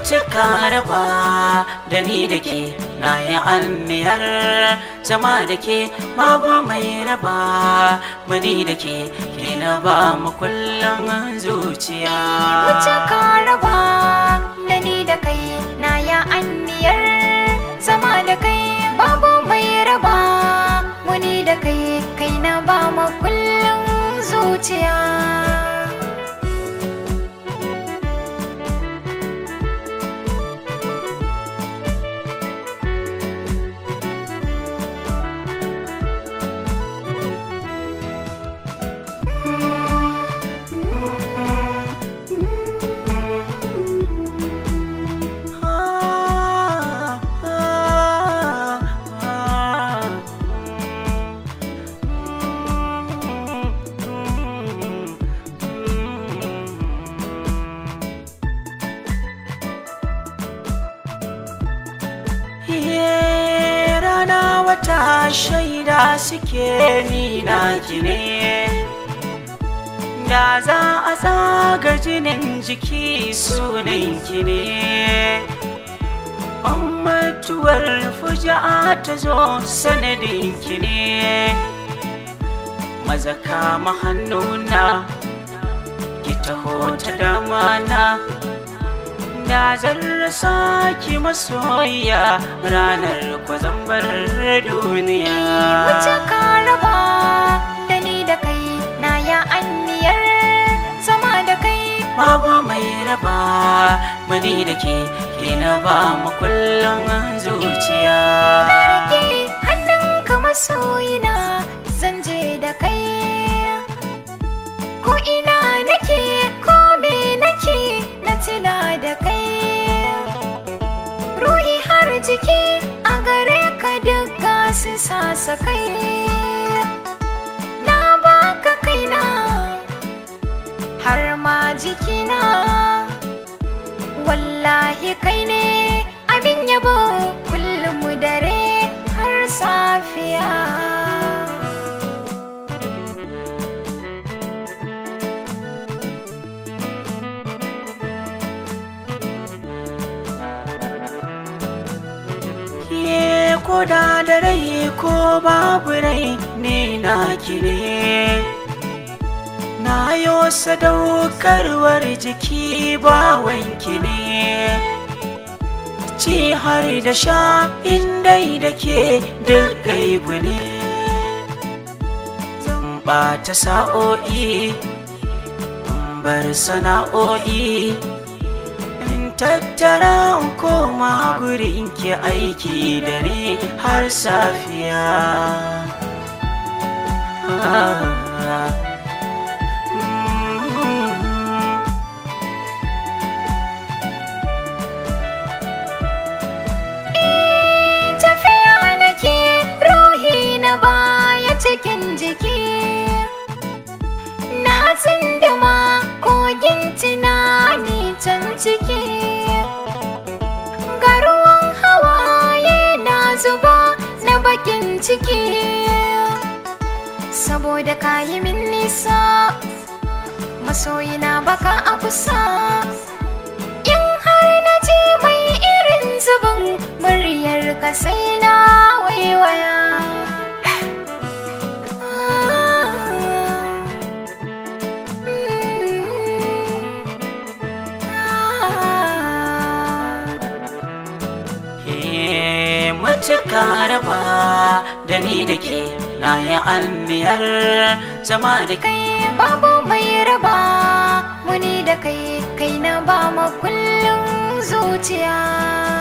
mutuka raba da ni da ke na yi anniyar zama da ke babu mai raba mani da ke ke na ba mu kullum zuciya Wuce ka raba da ni da kai na ya anniyar zama da kai babu mai raba wani da kai kai na ba ma kullum zuciya Ye, rana wata shaida suke ni na ne da za a tsaga jinin jiki sunan ki ne mutuwar fuja'a ta zo sanadin ki ne maza kama hannuna ki taho ta damana da zan rasa ki masoya ranar kwazambar duniya Wuce ka raba da ni da kai na ya anniyar zama da kai babu mai raba mani da ke ke na ba mu kullum zuciya Rike hannunka masoyina zan je da kai ko ina nake ko me nake na tuna da kai ruhi har jiki a gare ka duka su sasa kai na baka kaina har ma jikina wallahi kai ne abin yabo kullum dare har safiya Ye ko da da rai ko babu rai ne na ne na yo sadaukarwar jiki ba wanki ne ci har da sha indai da ke duk gaibu ne zan ɓata sa'o'i in bar sana'o'i in tattara in koma gurin ki aiki dare har safiya Ah, mm. tafiya nake ruhi na baya cikin jiki na tsindima kogin tunani can ciki ga ruwan hawaye na zuba na bakin ciki saboda kayi min nisa masoyina baka a kusa in har na je mai irin zubin muryar ka sai na waiwaya Ke matuka raba da ni da ke na yi anniyar zama da kai kai babu mai raba muni da kai kai na ba ma kullum zuciya